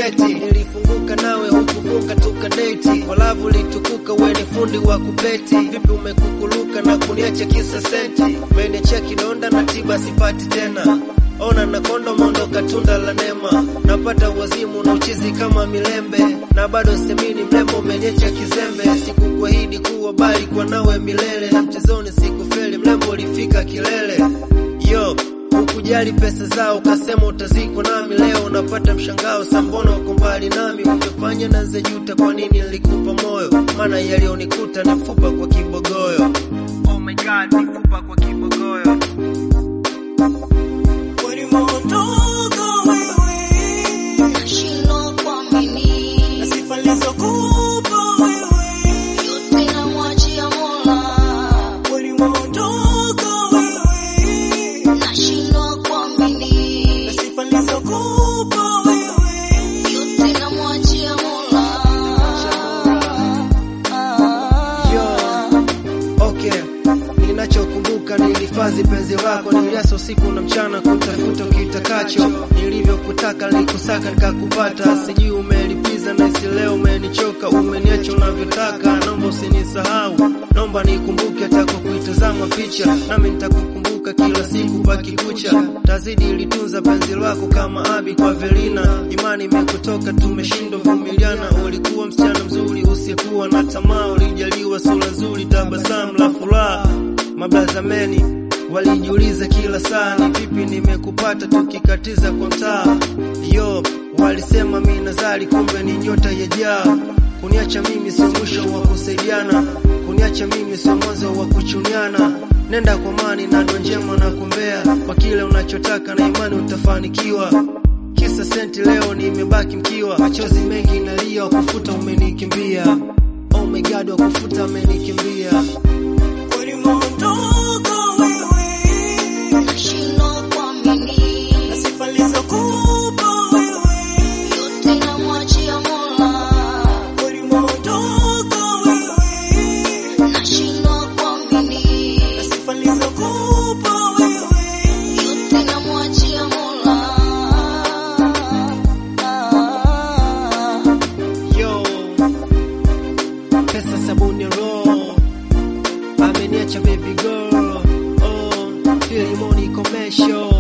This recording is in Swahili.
geti nilifunguka nawe hukufunga tukadeti walavu litukuka we ni fundi wa kupeti vipi umekukuluka na kuniacha kisa senti umeniachia kidonda na tiba sipati tena ona na kondo mondoka tunda la nema napata wazimu na uchizi kama milembe na bado semini mlembo umeniacha kizembe sikukuahidi kuwa bali kwa nawe milele na mchezoni sikufeli mlembo ulifika kilele yo Hukujali pesa zao, ukasema utazikwa nami. Leo unapata mshangao, sambono uko mbali nami. Ungefanya na zejuta, kwa nini nilikupa moyo? Maana yaliyonikuta ni fupa kwa kibogoyo. Oh my God, ni fupa kwa kibogoyo. Ulimondoka wewe, Nashindwa kuamini, na sifa nilizokupa wewe. yote namwachia Mola. Ulimondoka wewe, Nashindwa kuamini, na sifa nilizokupa wewe. yote namwachia Mola. Yo, okay. Ninachokumbuka nilihifadhi penzi lako, niliasa usiku na mchana kutafuta ukitakacho. Nilivyokutaka nilikusaka nikakupata, sijui umelipiza na isi leo umenichoka, umeniacha unavyotaka. Naomba usinisahau, naomba nikumbuke hata kwa kuitazama picha, nami nitakukumbuka kila siku baki kucha. Tazidi ilitunza penzi lako kama abi kwa Velina, imani imekutoka, tumeshindwa vumiliana. Ulikuwa msichana mzuri usiyekuwa na tamaa, ulijaliwa sura nzuri, tabasamu la furaha. Mablazameni walijiuliza kila saa, ni vipi nimekupata tukikatiza kwa mtaa. Yo, walisema mi nazari, kumbe ni nyota ya jaa. Kuniacha mimi sio mwisho wa kusaidiana, kuniacha mimi sio mwanzo wa kuchuniana. Nenda kwa mani na ndo njema na kumbea, kwa kile unachotaka na imani utafanikiwa. Kisa senti leo nimebaki mkiwa, machozi mengi nalia, wakufuta umenikimbia. Oh my God, wakufuta amenikimbia. Ulimondoka wewe, Nashindwa kuamini, na sifa nilizokupa wewe. yote namwachia Mola. Ulimondoka wewe, Nashindwa kuamini, na sifa nilizokupa wewe. yote namwachia Mola. Yo, pesa sabuni roho ameniacha baby girl. Oh, Filimoni commercial